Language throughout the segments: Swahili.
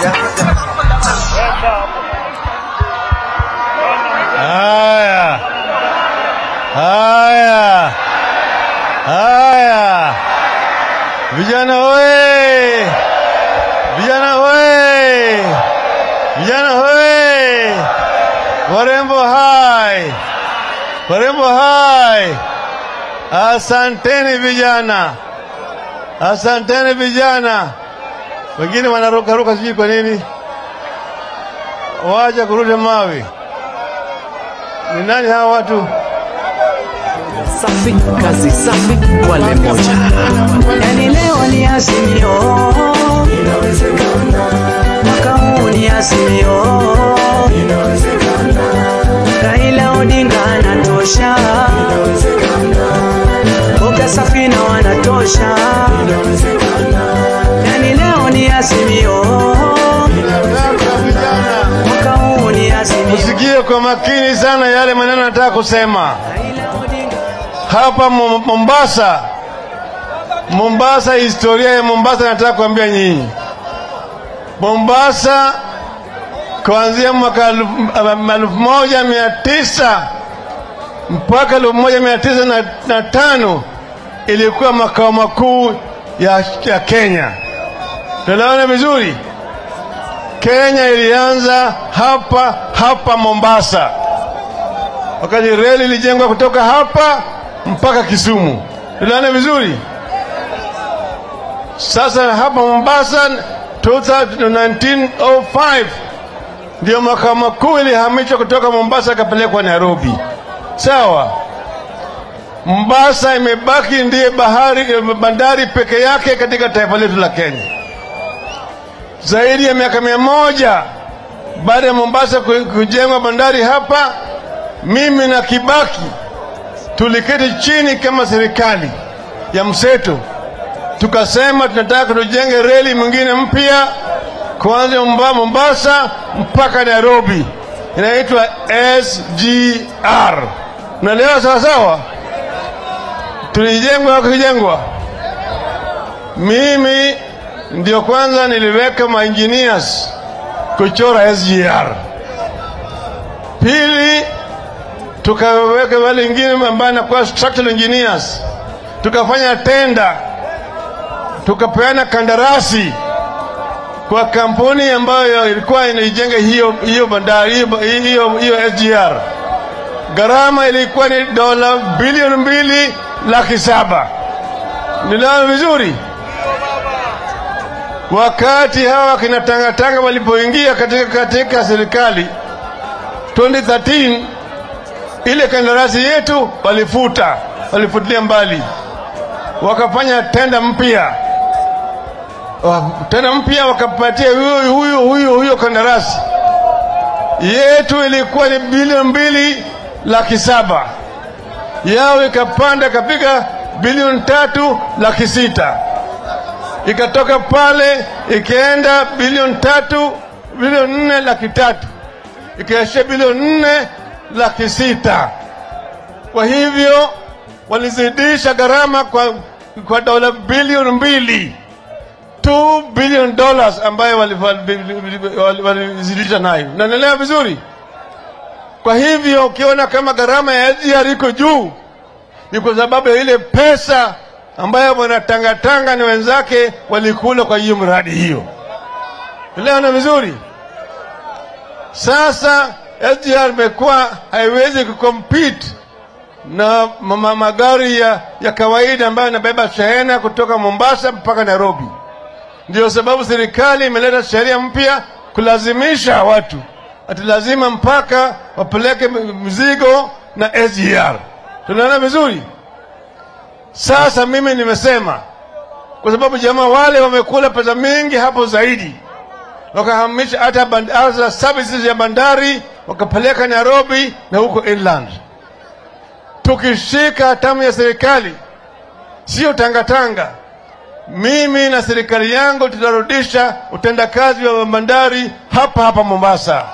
Haya, haya, haya, vijana hoye! Vijana hoye! Vijana hoye! Warembo hai! Warembo hai! Asanteni vijana, asanteni vijana. Wengine wanarukaruka sijui kwa nini, waja kurusha mawe. Ni nani hawa watu? safi, kazi safi, wale moja. Yani leo ni azimio, mwaka huu ni azimio, Raila Odinga anatosha, Boga Safina wanatosha, yani leo ni azimio, Sasa vijana, mwaka huu ni azimio. msikie kwa makini sana yale maneno nataka kusema. Raila Odinga hapa Mo- Mombasa, Mombasa, historia ya Mombasa nataka kuambia nyinyi. Mombasa kuanzia mwaka elfu elfu moja mia tisa mpaka elfu moja mia tisa na, na tano ilikuwa makao makuu ya, ya Kenya. Tunaelewana vizuri? Kenya ilianza hapa hapa Mombasa wakati reli ilijengwa kutoka hapa mpaka Kisumu. Tunaona vizuri? Sasa hapa Mombasa 1905 ndio makao makuu ilihamishwa kutoka Mombasa ikapelekwa Nairobi. Sawa. Mombasa imebaki ndiye bahari bandari peke yake katika taifa letu la Kenya. Zaidi ya miaka mia moja baada ya Mombasa ku- kujengwa bandari hapa, mimi na Kibaki tuliketi chini kama serikali ya mseto, tukasema tunataka tujenge reli mwingine mpya kuanzia Momba- Mombasa mpaka Nairobi, inaitwa SGR. Unaelewa sawa sawa? Tulijengwa kujengwa, mimi ndio kwanza niliweka maengineers kuchora SGR. Pili, tukaweka wale wengine ambao anakuwa structural engineers, tukafanya tenda, tukapeana kandarasi kwa kampuni ambayo ilikuwa inaijenga hiyo hiyo bandari hiyo, hiyo, hiyo SGR. Gharama ilikuwa ni dola bilioni mbili laki saba. Niliona vizuri wakati hawa kina Tangatanga walipoingia katika, katika serikali 2013 ile kandarasi yetu walifuta, walifutilia mbali, wakafanya tenda mpya Wa- tenda mpya wakapatia huyo huyo huyo huyo kandarasi yetu ilikuwa ni bilioni mbili laki saba yao ikapanda ikafika bilioni tatu laki sita ikatoka pale ikaenda bilioni tatu bilioni nne laki tatu ikaishia bilioni nne laki sita. Kwa hivyo walizidisha gharama kwa, kwa dola bilioni mbili 2 billion dollars ambayo walizidisha wali, wali, nayo. Naendelea vizuri. Kwa hivyo ukiona kama gharama ya SGR iko juu, ni kwa sababu ya ile pesa ambayo bwana Tangatanga na wenzake walikula kwa hiyo mradi hiyo. Elewana vizuri. Sasa SGR imekuwa haiwezi kucompete na ma magari ya, ya kawaida ambayo yanabeba shehena kutoka Mombasa mpaka Nairobi. Ndio sababu serikali imeleta sheria mpya kulazimisha watu ati lazima mpaka wapeleke mzigo na SGR. Tunaona vizuri? Sasa mimi nimesema kwa sababu jamaa wale wamekula pesa mingi hapo zaidi, wakahamisha hata band- hata services ya bandari wakapeleka Nairobi na huko inland. Tukishika hatamu ya serikali, sio tangatanga, mimi na serikali yangu tutarudisha utendakazi wa bandari hapa hapa Mombasa.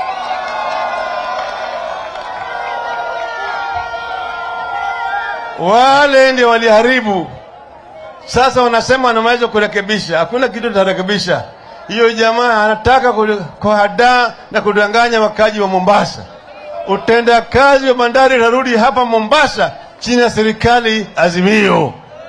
Wale ndio waliharibu. Sasa wanasema wanaweza kurekebisha. Hakuna kitu tutarekebisha. hiyo jamaa anataka ku- kuhadaa na kudanganya wakaji wa Mombasa. Utendakazi wa bandari utarudi hapa Mombasa chini ya serikali Azimio.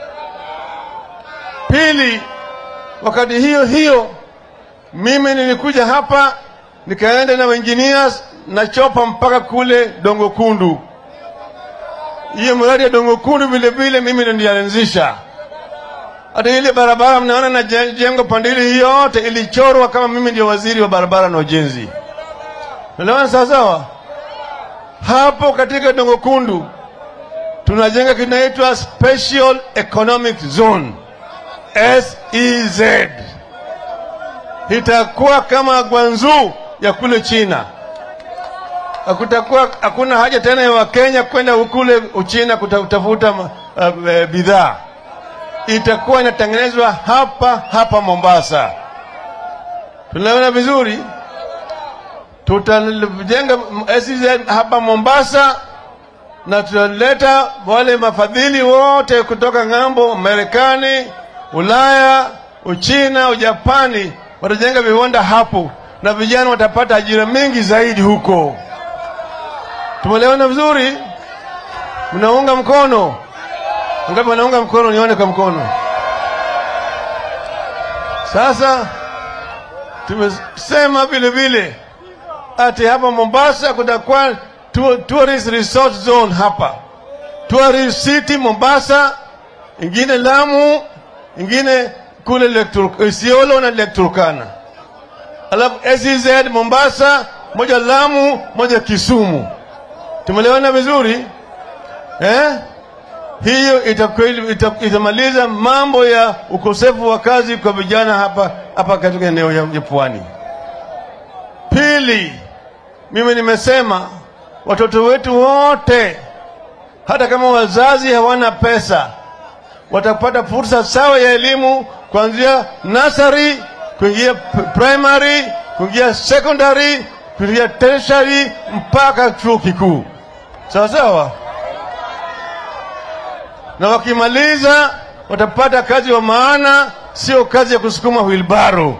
Pili, wakati hiyo hiyo mimi nilikuja hapa nikaenda na engineers na chopa mpaka kule Dongo Kundu. Hiyo mradi ya Dongo Kundu vile vile mimi ndo nilianzisha. Hata ile barabara mnaona na je- jengo pandili hii yote ilichorwa kama mimi ndio waziri wa barabara na ujenzi. Unaelewana sawa sawa? Hapo katika Dongo Kundu tunajenga kinaitwa Special Economic Zone SEZ. Itakuwa kama Gwanzu ya kule China. Hakutakuwa hakuna haja tena ya Wakenya kwenda kule Uchina kutafuta uh, uh, bidhaa itakuwa inatengenezwa hapa hapa Mombasa. Tunaona vizuri, tutajenga SEZ hapa Mombasa na tutaleta wale mafadhili wote kutoka ng'ambo, Marekani, Ulaya, Uchina, Ujapani, watajenga viwanda hapo na vijana watapata ajira mingi zaidi huko. Tumeelewana vizuri? Mnaunga mkono? Ngapi wanaunga mkono? Nione kwa mkono. Sasa tumesema vile vile ati hapa Mombasa kutakuwa tu- tourist resort zone hapa, tourist city Mombasa, ingine Lamu, ingine kule Lake Tur- Isiolo na Lake Turkana, alafu SEZ Mombasa, moja Lamu, moja Kisumu. Tumeelewana vizuri eh? hiyo itakweli- ita- itamaliza mambo ya ukosefu wa kazi kwa vijana hapa hapa katika eneo ya ya pwani. Pili, mimi nimesema watoto wetu wote, hata kama wazazi hawana pesa, watapata fursa sawa ya elimu kuanzia nursery kuingia p- primary kuingia secondary kuingia tertiary mpaka chuo kikuu, sawa sawa na wakimaliza watapata kazi wa maana, sio kazi ya kusukuma wilbaro.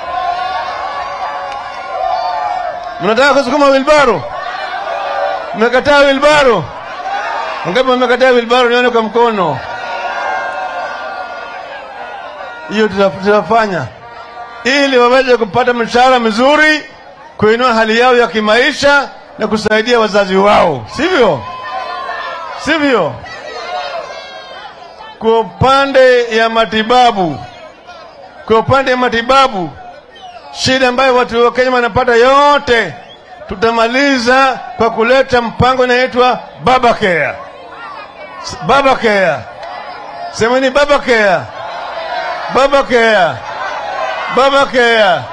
Mnataka kusukuma wilbaro? Mmekataa wilbaro? Wangapi wamekataa wilbaro? Nione kwa mkono. Hiyo tuta- tutafanya ili waweze kupata mshahara mzuri, kuinua hali yao ya kimaisha na kusaidia wazazi wao, sivyo? Sivyo? Kwa upande ya matibabu, kwa upande ya matibabu, shida ambayo watu wa Kenya wanapata yote tutamaliza kwa kuleta mpango inaitwa Baba Care. S- Baba Care, semeni Baba Care, Baba Care, Baba Care.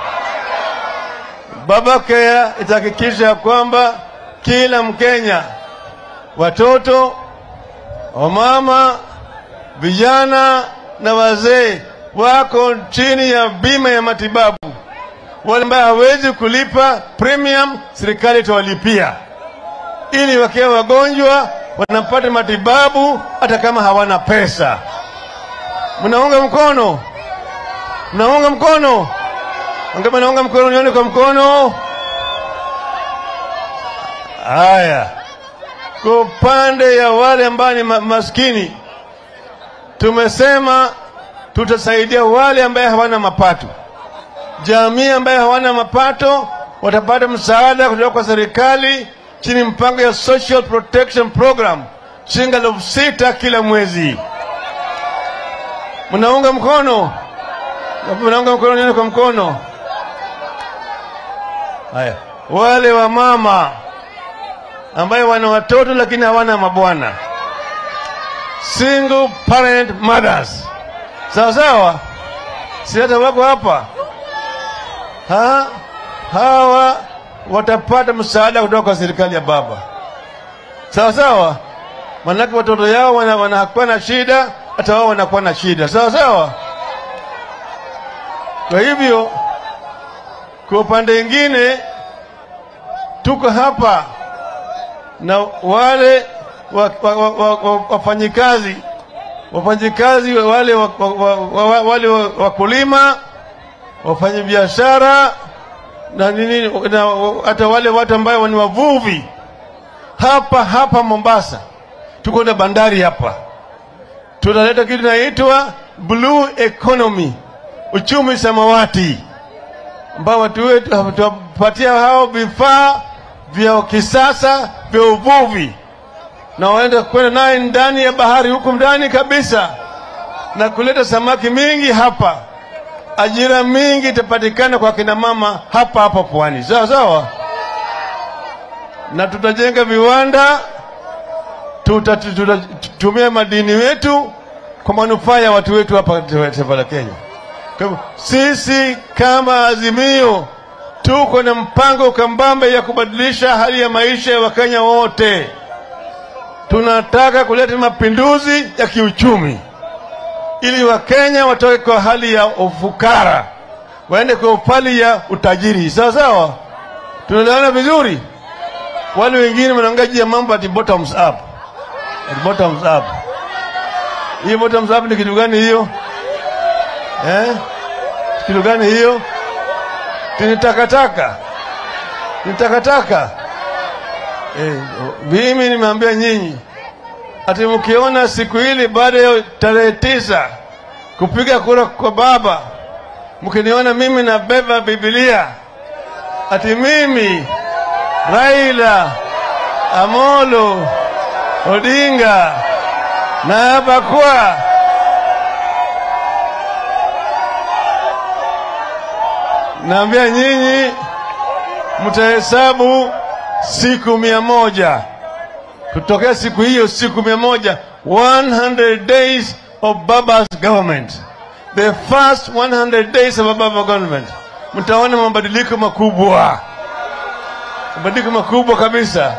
Baba Care itahakikisha kwamba kila Mkenya, watoto, wamama, vijana na wazee wako chini ya bima ya matibabu. Wale ambao hawezi kulipa premium, serikali itawalipia ili wakiwa wagonjwa wanapata matibabu hata kama hawana pesa. Mnaunga mkono? Mnaunga mkono? Wangapi naunga mkono? Nione kwa mkono. Haya, kwa upande ya wale ambao ni ma maskini tumesema tutasaidia wale ambaye hawana mapato. Jamii ambaye hawana mapato watapata msaada kutoka kwa serikali chini mpango ya Social Protection Program shilingi elfu sita kila mwezi. Mnaunga mkono? Mnaunga mkono? Nione kwa mkono. Haya, wale wa mama ambaye wana watoto lakini hawana mabwana single parent mothers. Sawa sawa, si hata wako hapa ha? Hawa watapata msaada kutoka kwa serikali ya baba. Sawa sawa, manake watoto yao wana- wanakuwa na shida, hata wao wanakuwa na shida. Sawa sawa. Kwa hivyo, kwa upande mwingine tuko hapa na wale wa- wa- wa- wa- wa- wafanyikazi wafanyikazi wale wa- wa- wa- wa- wale wa- wakulima wafanye biashara na nini, na hata wale watu ambao ni wavuvi hapa hapa Mombasa. Tuko na bandari hapa, tunaleta kitu inaitwa blue economy, uchumi samawati, ambao watu wetu tutapatia hao vifaa vya kisasa vya uvuvi na waende kwenda naye ndani ya bahari huku ndani kabisa na kuleta samaki mingi hapa. Ajira mingi itapatikana kwa kina mama hapa hapa pwani, sawa sawa, na tutajenga viwanda, tutatumia madini wetu kwa manufaa ya watu wetu hapa taifa la Kenya. Kwa hivyo sisi kama Azimio tuko na mpango kambambe ya kubadilisha hali ya maisha ya Wakenya wote. Tunataka kuleta mapinduzi ya kiuchumi ili Wakenya watoke kwa hali ya ufukara waende kwa hali ya utajiri. Sawa sawa, tunaelewana vizuri. Wale wengine wanaongea juu ya mambo ati bottoms up, ati bottoms up. Hii bottoms up ni kitu gani hiyo eh? Kitu gani hiyo? Ni takataka, ni takataka. Eh, mimi nimeambia nyinyi ati mkiona siku hili baada ya tarehe tisa kupiga kura kwa baba, mkiniona mimi nabeba Biblia ati mimi Raila Amolo Odinga na hapa kwa naambia nyinyi mtahesabu siku mia moja kutokea siku hiyo, siku mia moja 100 days of Baba's government, the first 100 days of Baba government, mtaona mabadiliko makubwa, mabadiliko makubwa kabisa.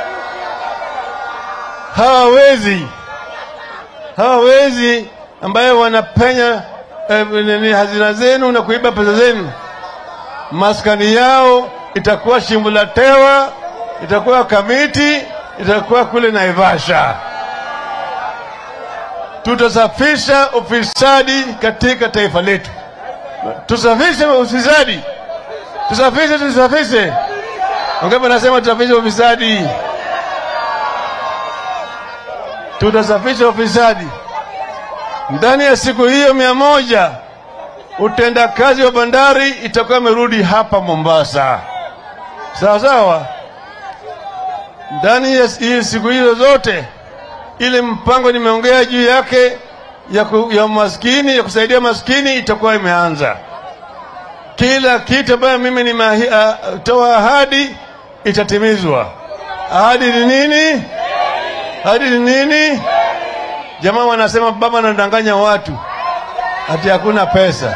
Hawawezi hawawezi ambayo wanapenya eh, hazina zenu na kuiba pesa zenu, maskani yao itakuwa shimbo la tewa, itakuwa Kamiti, itakuwa kule Naivasha. Tutasafisha ufisadi katika taifa letu, tusafishe ufisadi, tusafishe, tusafishe. Wangapi nasema tusafishe ufisadi? Tutasafisha ufisadi ndani ya siku hiyo mia moja. Utendakazi wa bandari itakuwa imerudi hapa Mombasa, sawa sawa. Ndani ya hii siku hizo zote, ile mpango nimeongea juu yake ya, ku, ya maskini ya kusaidia maskini itakuwa imeanza. Kila kitu ambayo mimi nimetoa ahadi itatimizwa. Ahadi ni nini? Ahadi ni nini? Jamaa wanasema baba anadanganya watu ati hakuna pesa.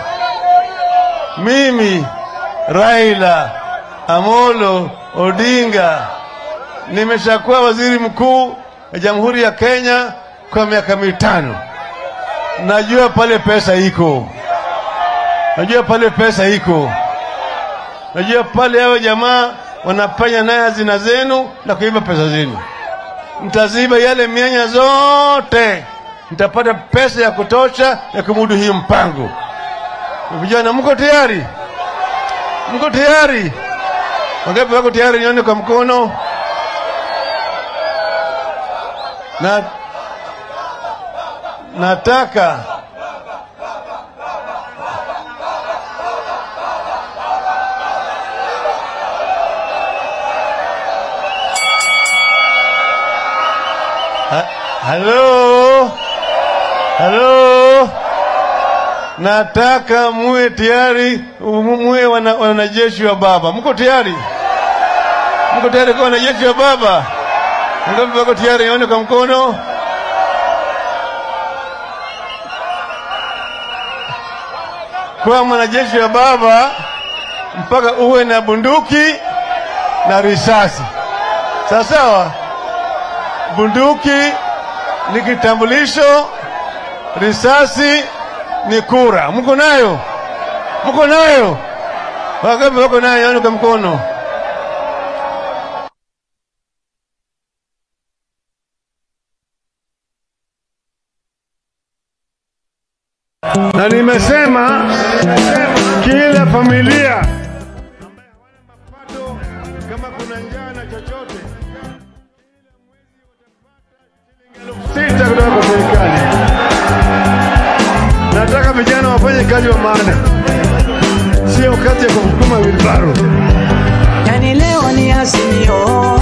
Mimi Raila Amolo Odinga nimeshakuwa waziri mkuu wa Jamhuri ya Kenya kwa miaka mitano. Najua pale pesa iko, najua pale pesa iko, najua pale hao jamaa wanafanya naye hazina zenu na kuiba pesa zenu. Mtaziba yale mianya zote, mtapata pesa ya kutosha ya kumudu hii mpango. Vijana, mko tayari? Mko tayari? Wangapi wako tayari? Nione kwa mkono. Na nataka Ha, halo halo, nataka muwe tayari, muwe wana- wanajeshi wa baba. Mko tayari? Mko tayari kuwa wanajeshi wa baba? Ngapi wako tayari? Nione kwa mkono. Kuwa mwanajeshi wa baba mpaka uwe na bunduki na risasi, sawa sawa. Bunduki ni kitambulisho, risasi ni kura. Mko nayo? Mko nayo? Wangapi wako nayo? Nione kwa mkono. na nimesema kila familia ambaye hawana mapato, kama kuna njaa na chochote, elfu sita kutoka kwa serikali. Nataka vijana wafanye kazi wa maana, sio kazi ya kusukuma wilbaro. yani leo ni Azimio